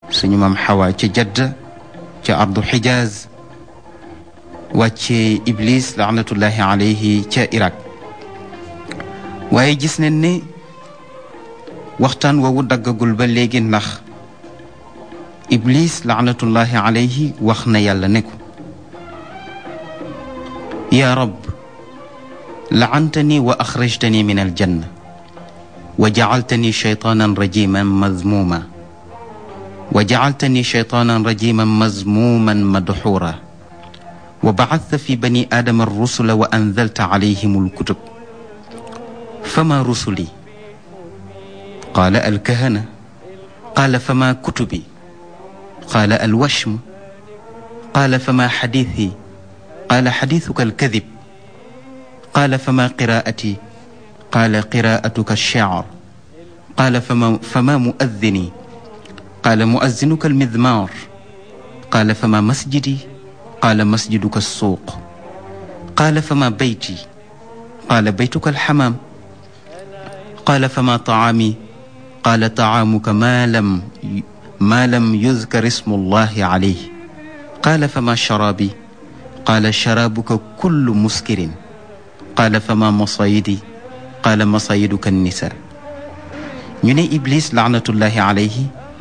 suñu maam xawa ca jadda ca ardu xijaaz wàccee iblis laanatullahi alayhi ca iraq waaye gis nañ ne waxtaan woowu daggagul ba léegi ndax iblis laanatullahi alayhi wax na yàlla ne ko yaa rab laantani wa axrajtani min aljanna wa jacaltani shaytaanan rajiman mazmuma wa jacaltani shaytaanan rajiman mazmuman madxuura wa bacadta fi bani aadama arrusula wa anzalta calayhim alkutub fama rusuli qaala alkahana qaala fama kutubi qaala alwashm qaala fama xadiithi qaala xadiithuka alkadib qaala fama qiraa'ati qaala qiraa'atuka alshecr qaala fama fama muaddini qaala muazzinuka almidmaar qaala fama masjidi qaala masjiduka alsuuq qaala fama beyti qaala beytuka alxamaam qaala fama tacaami qaala tacaamuka maa lam maa lam yudkar ismu allahi calayh qaala fama sharaabi qaala sharaabuka kullu muskirin qaala fama masayidi qaala masayiduka annisa ñu ne iblis laanatullahi alayhi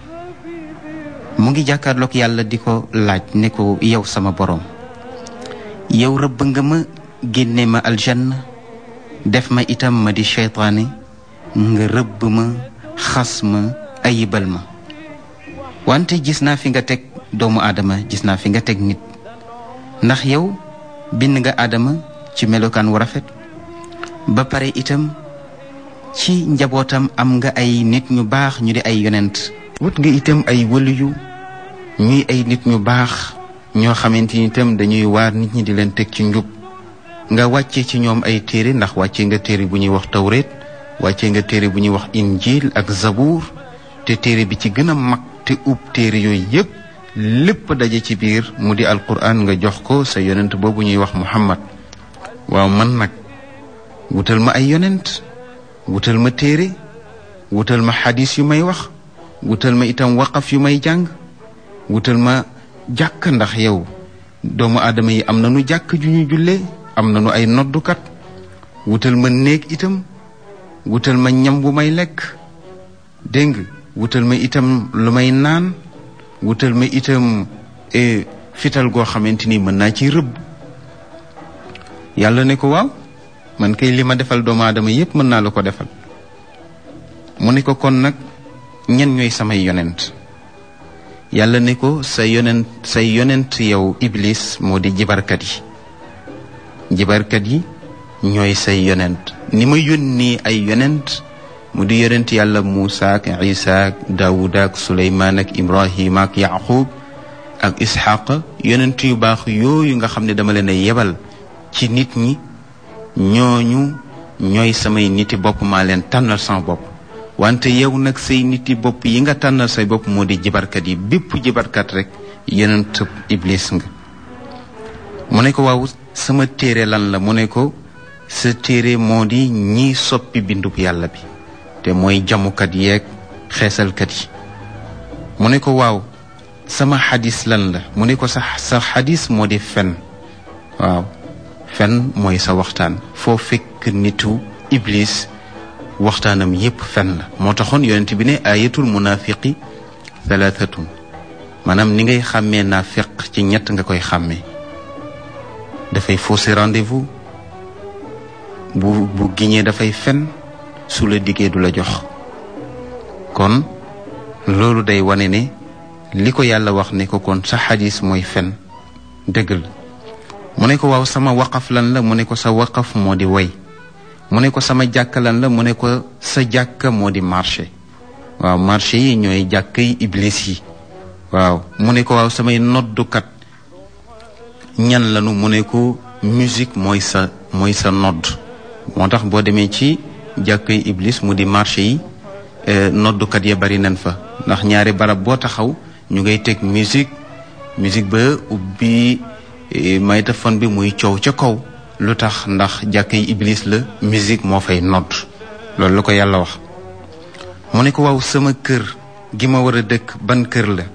mu ngi jàkkaarloog yàlla di ko laaj ne ko yow sama boroom yow rëbb nga ma génne ma aljanna def ma itam ma di seytaane nga rëbb ma xas ma ayibal ma wante gis naa fi nga teg doomu aadama gis naa fi nga teg nit ndax yow bind nga aadama ci melokaan wu rafet ba pare itam ci njabootam am nga ay nit ñu baax ñu di ay yonent wut nga itam ay wëliyu ñuy ay nit ñu baax ñoo xamante ni itam dañuy waar nit ñi di leen teg ci njub nga wàcce ci ñoom ay téere ndax wàcce nga téere bu ñuy wax tawreet wàcce nga téere bu ñuy wax injil ak zabuur te téere bi ci gën a mag te ub téere yooyu yépp lépp daje ci biir mu di alquran nga jox ko sa yonent boobu ñuy wax muhammad waaw man nag wutal ma ay yonent wutal ma téere wutal ma xadis yu may wax wutal ma itam waqaf yu may jàng wutal ma jàkk ndax yow doomu aadama yi am nañu jàkk ju ñu jullee am nañu ay noddukat wutal ma néeg itam wutal ma ñam bu may lekk dégg nga wutal ma itam lu may naan wutal ma itam fital goo xamante ni mën naa ci rëbb yàlla ne ko waaw man kay li ma defal doomu aadama yépp mën naa la ko defal mu ne ko kon nag ñen ñooy samay yonent yàlla ne ko sa yonent say yonent yow iblis moo di jibarkat yi jibarkat yi ñooy say yonent ni ma yónni ay yonent mu di yonent yàlla Muusa ak Isa ak Daawuda ak Suleymaan ak Ibrahima ak Yaqub ak Isxaq yonent yu baax yooyu nga xam ne dama leen a yebal ci nit ñi ñooñu ñooy samay niti bopp maa leen tànnal sama bopp wante yow nag say niti bopp yi nga tànnal say bopp moo di jibarkat yi bépp jibarkat rek yonent iblis nga mu ne ko waaw sama téere lan la mu ne ko sa téere moo di ñiy soppi bindub yàlla bi te mooy jamukat yeeg xeesalkat yi mu ne ko waaw sama xadis lan la mu ne ko sa sa xadis moo di fen waaw fen mooy sa waxtaan foo fekk nitu iblis waxtaanam yépp fen la moo taxoon yonent bi ne ayatul munafiqi thalathatun maanaam ni ngay xàmmee naafiq ci ñett nga koy xàmmee dafay fausser rendez-vous bu bu giñee dafay fen su la diggee du la jox kon loolu day wane ne li ko yàlla wax ne ko kon sa xadis mooy fen dëgg la mu ne ko waaw sama waqaf lan la mu ne ko sa waqaf moo di way mu ne ko sama jàkka lan la mu ne ko sa jàkka moo di marché waaw marché yi ñooy jàkk yi iblis yi waaw mu ne ko waaw samay noddukat ñan lanu mu ne ko musique mooy sa mooy sa nodd moo tax boo demee ci jàkk yi iblis mu di marché yi noddukat ya bari nañ fa ndax ñaari barab boo taxaw ñu ngay teg musique musique ba ubbi maytafon bi muy coow ca kaw lu tax ndax jàkk yi iblis la musique moo fay nodd loolu la ko yàlla wax mu ne ko waaw sama kër gi ma war a dëkk ban kër la